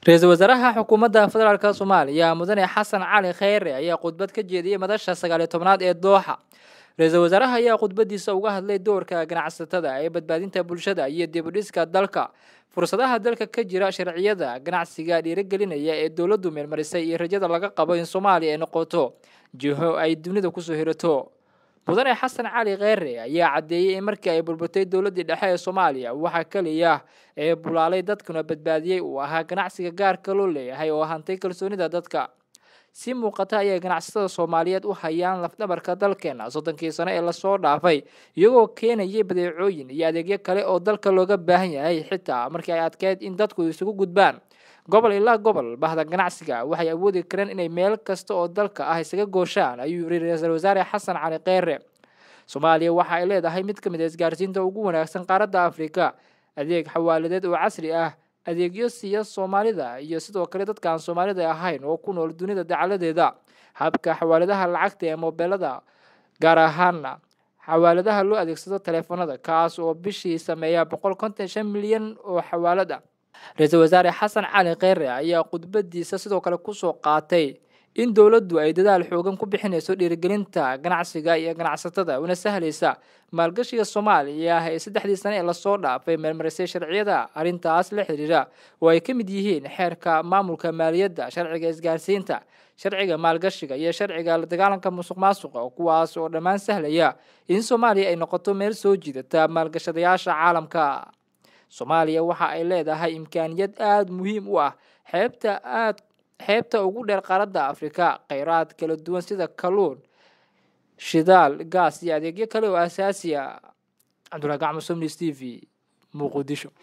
ra-iisul wasaaraha xukuumadda federaalk soomaaliya mudane xasan cali kheyre ayaa khudbad ka jeediyey madasha sagaaliyo tobnaad ee dooxa ra-iisul wasaaraha ayaa khudbadiisa uga hadlay doorka ganacsatada ee badbaadinta bulshada iyo dibudhiska dalka fursadaha dalka ka jira sharciyada ganacsiga dhiirigelinaya ee dowladdu meelmarisay iyo rajada laga qabo in soomaaliya ay noqoto jiho ay dunida kusoo hirato mudane xasan cali kheyre ayaa caddeeyey in markii ay burburtay dowladdii dhexe ee soomaaliya waxaa keliya ee bulaalay dadkuna badbaadiyey uu ahaa ganacsiga gaarka loo leeyahay oo hantay kalsoonida dadka si muuqata ayay ganacsatada soomaaliyeed u hayaan lafdhabarka dalkeena soddonkii sano ee lasoo dhaafay iyagoo keenayay badeecooyin iyo adeegyo kale oo dalka looga baahan yahay xitaa markii ay adkeyd in dadku isugu gudbaan gobol ilaa gobol bahda ganacsiga waxay awoodi kareen inay meel kasta oo dalka ah isaga gooshaan ayuu yiri ra-iisul wasaare xasan cali kheyre soomaaliya waxa ay leedahay mid ka mid a isgaarsiinta ugu wanaagsan qaaradda afrika adeeg xawaaladeed oo casri ah adeegyo siiya soomaalida iyo sidoo kale dadkaan soomaalida ahayn oo ku nool dunida dacaladeeda habka xawaaladaha lacagta ee mobeelada gaar ahaana xawaaladaha loo adeegsado taleefanada kaas oo bishii sameeya boqol konton shan milyan oo xawaalad ah ra-iisul wasaare xasan cali kheyre ayaa khudbadiisa sidoo kale kusoo qaatay in dowladdu ay dadaal xoogan ku bixinayso dhiirigelinta ganacsiga iyo ganacsatada una sahlaysa maalgashiga soomaaliya ee saddexdii sane ee lasoo dhaafay meelmarisay sharciyada arrintaas la xiriira oo ay ka mid yihiin xeerka maamulka maaliyadda sharciga isgaarsiinta sharciga maalgashiga iyo sharciga la dagaalanka musuq maasuqa kuwaas oo dhammaan sahlaya in soomaaliya ay noqoto meel soo jiidata maalgashadayaasha caalamka soomaaliya waxa ay leedahay imkaaniyad aada muhiim u ah xeebta aad xeebta ugu dheer qaaradda afrika kheyraad kala duwan sida kalluun shidaal gaas iyo adeegyo kale oo asaasi a cabdulahi gacmo somnis t v muqdisho